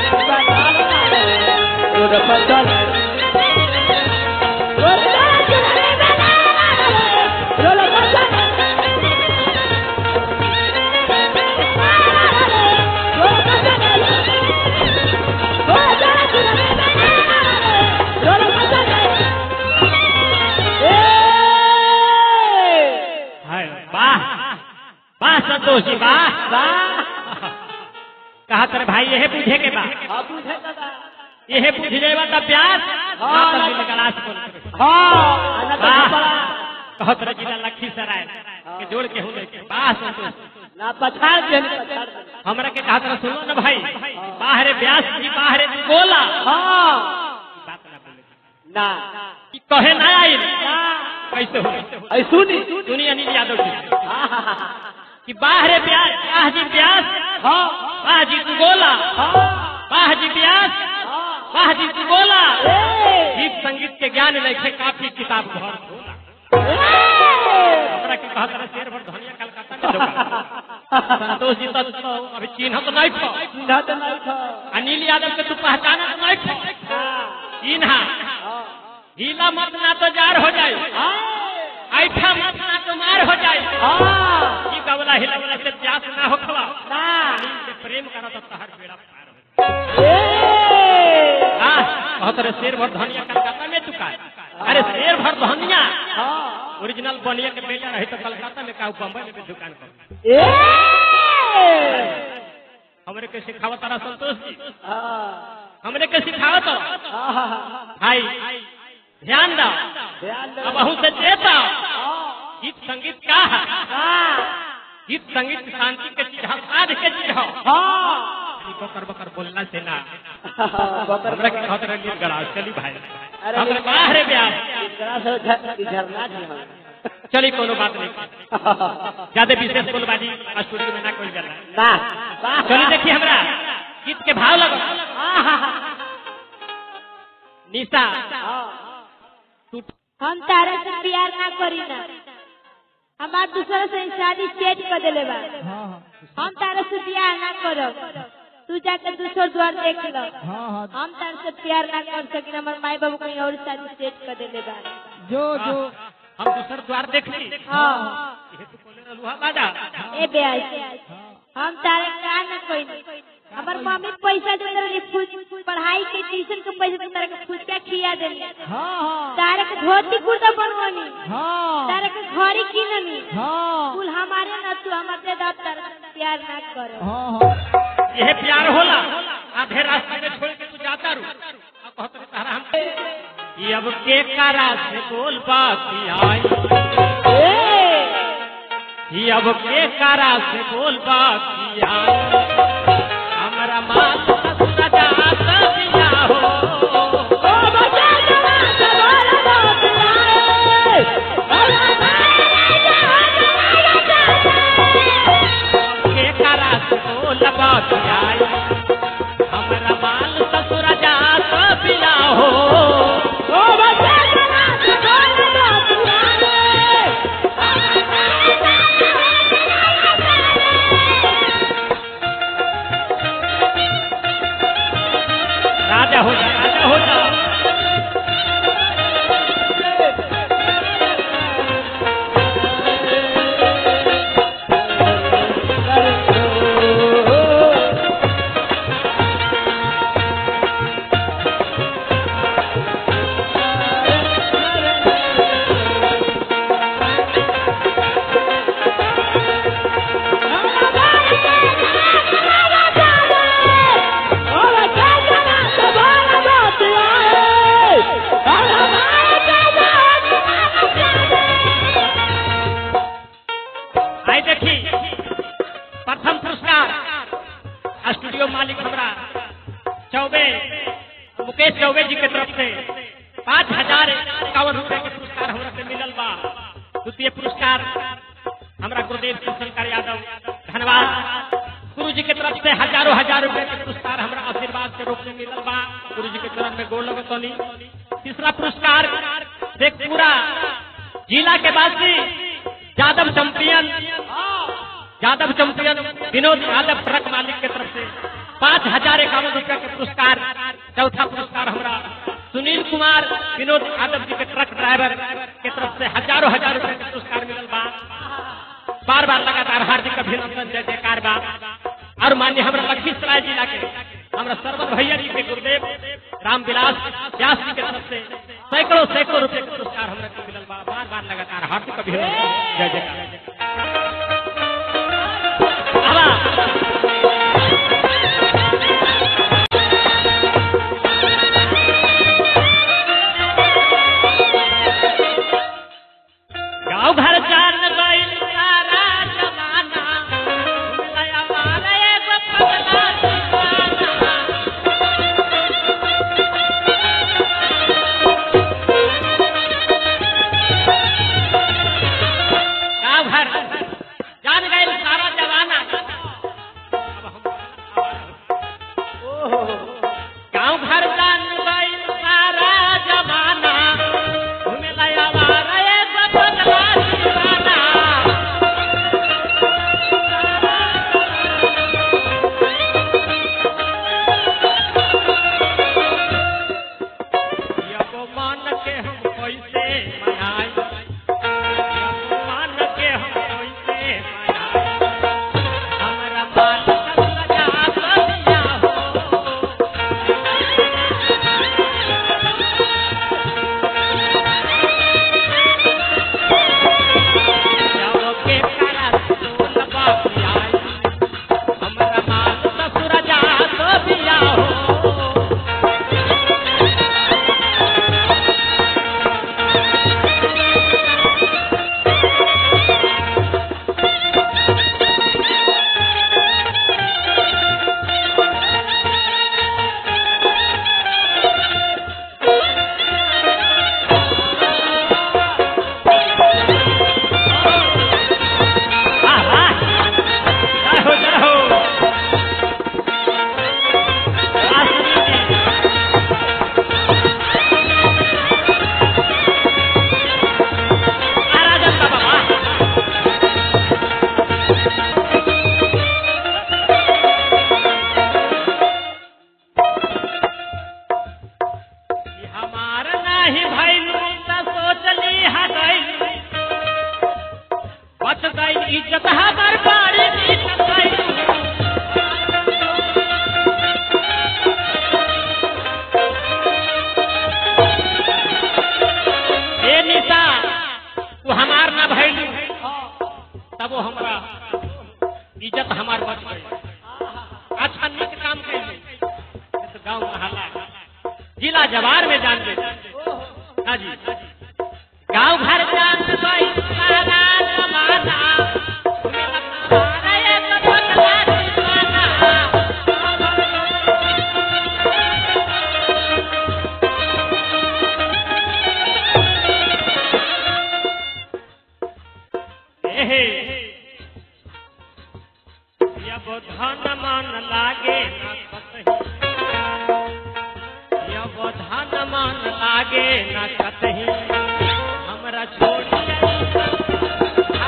Road पर चल हाय वाह वाह संतोष जी वाह कहा तर भाई यह पूछे के बा यह पूछ लेवा तब प्यास हाँ, ना तब गलास बोल करे। हाँ कहत रह जिला लखीसराय के जोड़ के हो लेके वाह संतोष ना पछाड़ दिया पछाड़ दिया हमरा के कहा तरह सुनो ना भाई बाहरे व्यास जी बाहरे गोला हाँ बात ना बोले ना कि कहे ना आई कैसे हो ऐ सुनी दुनिया अनिल यादव जी हाँ हाँ हाँ कि बाहरे व्यास बाह जी व्यास हाँ बाह जी गोला हाँ बाह जी व्यास हाँ बाह जी गोला ए! गीत संगीत के ज्ञान लेखे काफी किताब घर खोला हमरा के कहा तरह शेर भर धनिया कलकत्ता में दुकान संतोष जी तो तो अभी चिन्ह तो नहीं खो चिन्ह तो नहीं था अनिल यादव के तू पहचाना तो नहीं खो हाँ चिन्हा हाँ हीला मत ना तो जार हो जाए ऐठा मत ना तो मार हो जाए हाँ ई गवला हिलवला से प्यास ना हो खवा ना से प्रेम करो तो तहर बेड़ा पार हो ए! हाँ बहुत रे शेर भर धनिया कलकत्ता में चुका है अरे शेर भर धनिया हाँ ओरिजिनल बनिया के बेटा रही तो कलकत्ता में का बम्बई में भी दुकान कर ए! हमरे के सिखावत तारा संतोष जी हाँ हमरे के सिखावत हाँ हाँ हाँ भाई ध्यान दो ध्यान दो अब से देता हाँ गीत संगीत का है हाँ गीत संगीत शांति के चीज है साध के चीज है हाँ ई बकर बकर बोलना से ना बकर हमरा के कहत रही गड़ा चली भाई अरे हमरे बाहर ब्याह इतना से झ- झरना जी हम चली कोनो बात नहीं ज्यादा विशेष बोलबाजी स्टूडियो में ना कोई जाला ना वाह चली देखिए हमरा गीत के भाव लगो हाँ हाँ हाँ निशा हाँ टूट हम तारा से प्यार ना करी ना हमार दूसरा से शादी सेट कर देले बा हम तारा से प्यार ना करब तू जाके दूसर द्वार देख लो हम तारा से प्यार ना कर सकिन हमार माई बाबू कहीं और शादी सेट कर देले बा जो जो हम दूसर द्वार देख ली हाँ ये तो बोले रहलू हा बाजा ए ब्याज हम तारे का ना कोई हमार मम्मी पैसा दे रही फुज पढ़ाई के ट्यूशन के पैसा दे तारे के फुचका खिया देली तारे के धोती कुर्ता बनवानी तारे के घड़ी किननी कुल हमारे ना तू हमारे दे दाब तारे से प्यार ना करो यह प्यार होला आधे रास्ते में छोड़ के तू जाता रू अब कहत रहे तारा हम ये अब के करा से बोल बाती आई ये अब के करा से बोल बाती आई हमारा माँ ससुर जाता दिया हो के करा से बोल बाती आई हमारा माल ससुर जाता दिया हो राजा हो जा राजा हो जा आई देखी प्रथम पुरस्कार स्टूडियो मालिक हमरा चौबे मुकेश चौबे जी के तरफ से पाँच हजार इक्यावन रुपए के पुरस्कार हमरा से मिलल बा द्वितीय पुरस्कार हमरा गुरुदेव शंकर यादव धन्यवाद गुरु जी के तरफ से हजारों हजार रुपए के पुरस्कार हमरा आशीर्वाद के रूप में मिलल बा गुरु जी के चरण में गोड़ लगतनी तीसरा पुरस्कार शेखपुरा जिला के वासी Yadav champion Yadav champion Vinod Yadav truck मालिक के तरफ से पाँच हजार इक्यावन रुपया के पुरस्कार चौथा पुरस्कार हमरा सुनील कुमार विनोद यादव जी के ट्रक ड्राइवर के तरफ से हजारों हजार रुपया के पुरस्कार मिलल बा बार बार लगातार हार्दिक अभिनंदन जय जयकार बा और मान्य हमरा लखीसराय जिला के हमरा सरवर भैया जी के गुरुदेव रामविलास व्यास जी के तरफ से सैकड़ों सैकड़ों रुपए के पुरस्कार हमरा के मिलल बा बार बार लगातार हार्दिक अभिनंदन जय जयकार आवा। गाँव घर जान गइल सारा जमाना नया वाला एगो पगला दीवाना। गाँव घर जान गइल सारा जमाना गाँव घर जान गइल सारा जमाना घूमे लाया वाला एगो पगला दीवाना। यको मान के हम कैसे मनाई यको मान के हम कैसे मनाई हमरा मान सब लगा बनिया हो जाओ के करा सोल बापी आई हमरा मान ससुर जा तो बिया हो वाह वाह जय हो जय हो वाह सुनील जी आ राजन बाबा वाह ई हमार नाही भइलू त सोचली हटैलू बच गई इज्जत हमार बाड़ी इज्जत गई ए निशा तू हमार ना भइलू तब वो हमरा इज्जत हमार बच गई अच्छा निक काम कैले इस गांव महला जिला जवार में जान गए हाँ जी गांव घर जान गई सारा जमाना हमारा एक पगला दीवाना। एहे, यब धन मन लागे न कतही यब धन मन लागे न कतही हमरा छोड़िया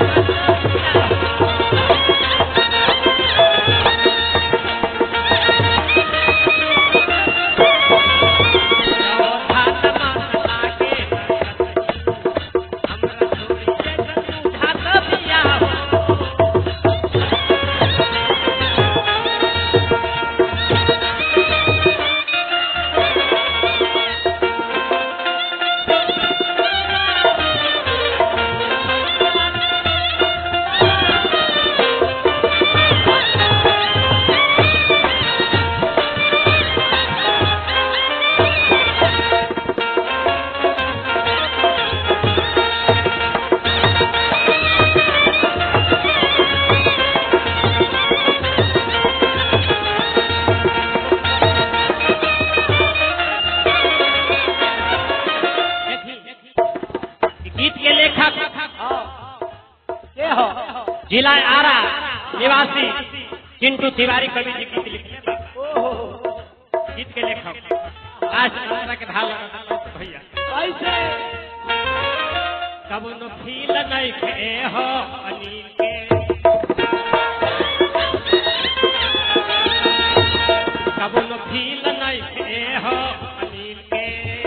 गीत के लेखक के हो जिला आरा निवासी चिंटू तिवारी कवि जी गीत लिखले बा। गीत के लेखक आज हमरा के भाव लगा भैया कैसे कब नो फील नहीं खे हो अनिल के कबो न फील नहीं थे हो अनिल के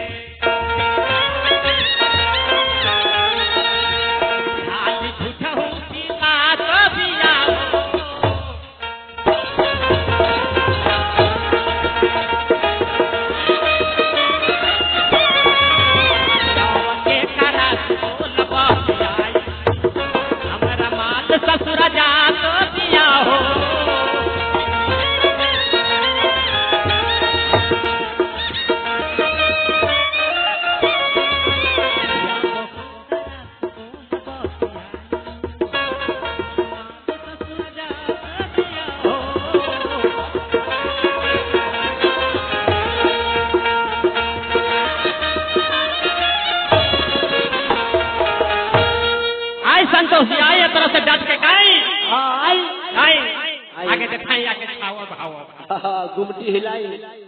खाली झूठा हूँ की बात बिया हो के करा बोल बतियाई हमरा माल ससुर जात दिया हो आए संतोष जी आए एक तरह से डट के गाई हाँ आई गाई आगे दिखाई आगे छाओ भाव गुमटी हिलाई